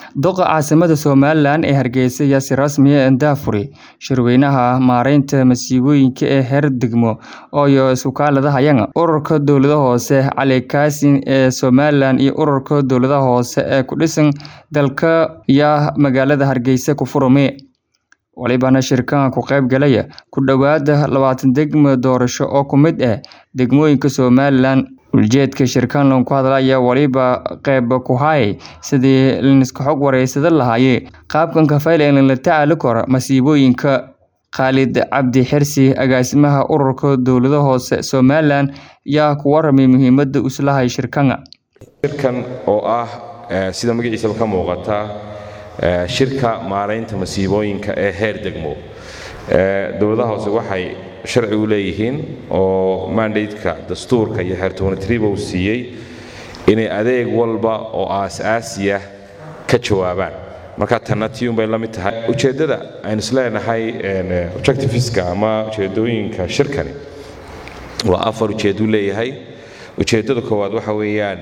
Doqa caasimada Somalilan ee Hargeysa ayaa si rasmi ah daahfuray shirweynaha maareynta masiibooyinka ee heer degmo iyo isbitaalada hay'adda ururka dowladaha hoose Cali Kaasin ee Somalilan iyo ururka dowladaha hoose ee ku dhisan dalka ayaa magaalada Hargeysa ku furmay walibana shirkan ku qayb galaya ku dhawaad labaatan degmo doorasho oo ka mid ah degmooyinka Somalilan ujeedka shirkan lagu hadlaya waliba qayb ku hayay sidii la iska xog wareysan lahaayay qaabkan ka faylan la tacaali karo masiibooyinka Khalid Cabdi Xirsi agaasimaha ururka dowladaha hoose Somalilan ayaa ku waramay muhiimadda uu islahay shirkan shirkan oo ah sida magaciisa ka muuqata shirka maareynta masiibooyinka ee heer degmo dowladaha hoose waxay sharci u leeyihiin oo mandateka dastuurka iyo xeertoonitriba uu siiyey inay adeeg walba oo aasaasiya ka jawaabaan marka tanna tiun bay la mid tahay ujeeddada aynu isleenahay objectiveska ama ujeeddooyinka shirkani waa afar ujeedduu leeyahay ujeeddada koowaad waxa weeyaan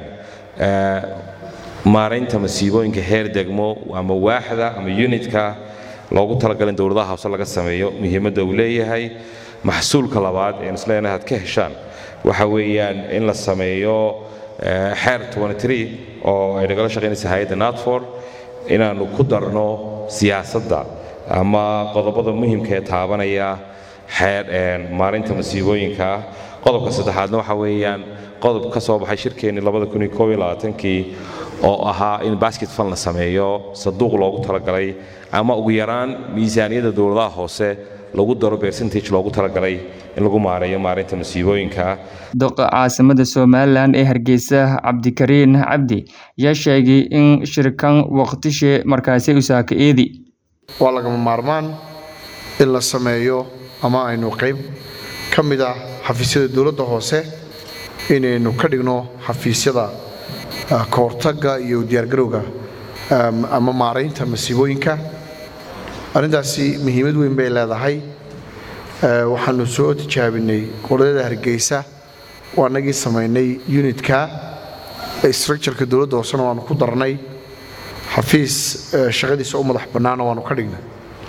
maaraynta masiibooyinka heer degmo ama waaxda ama unitka loogu talagalay in dowladaha hoose laga sameeyo muhiimadda uu leeyahay maxsuulka labaad een isleenahay aad ka heshaan waxa weeyaan in la sameeyo xeer oo ay nagala shaqaynaysa hay-adda natfor inaannu ku darno siyaasadda ama qodobada muhimka ee taabanaya xeer maarinta masiibooyinka qodobka saddexaadna waxa weeyaan qodob ka soo baxay shirkeennii kii oo ahaa in basket fan la sameeyo saduuq loogu talagalay ama ugu yaraan miisaaniyadda dowladaha hoose lagu daro percentage loogu talagalay in lagu maareeyo maareynta masiibooyinka doqa caasimada somalilan ee hargeysa cabdikariin cabdi ayaa sheegay in shirkan waqtishe markaasi usaaka eedi waa lagama maarmaan in la sameeyo ama aynu qayb ka mid ah xafiisyada dowladda hoose inaynu ka dhigno xafiisyada ka hortagga iyo diyaargarowga ama maaraynta masiibooyinka arrintaasi muhiimad weyn bay leedahay waxaanu soo tijaabinay qoladada hargeysa waa anagii samaynay unitka structureka dowladda hoosena waanu ku darnay xafiis shaqadiisa u madax bannaana waanu ka dhignay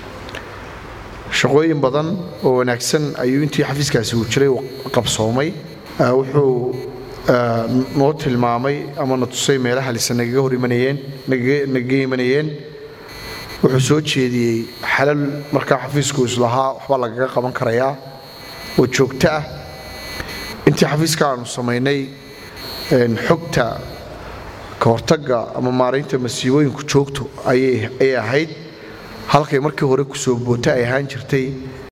shaqooyin badan oo wanaagsan ayuu intii xafiiskaasi uu jiray qabsoomay wuxuu noo tilmaamay ama na tusay meelaha lise nagaga hor imanayeen nagaga imanayeen wuxuu soo jeediyey xalal markaa xafiisku islahaa waxbaa lagaga qaban karayaa oo joogto ah intii xafiiska aanu samaynay xogta ka hortagga ama maaraynta masiibooyinku joogto ayay ahayd halkay markii hore kusoo boota ay ahaan jirtay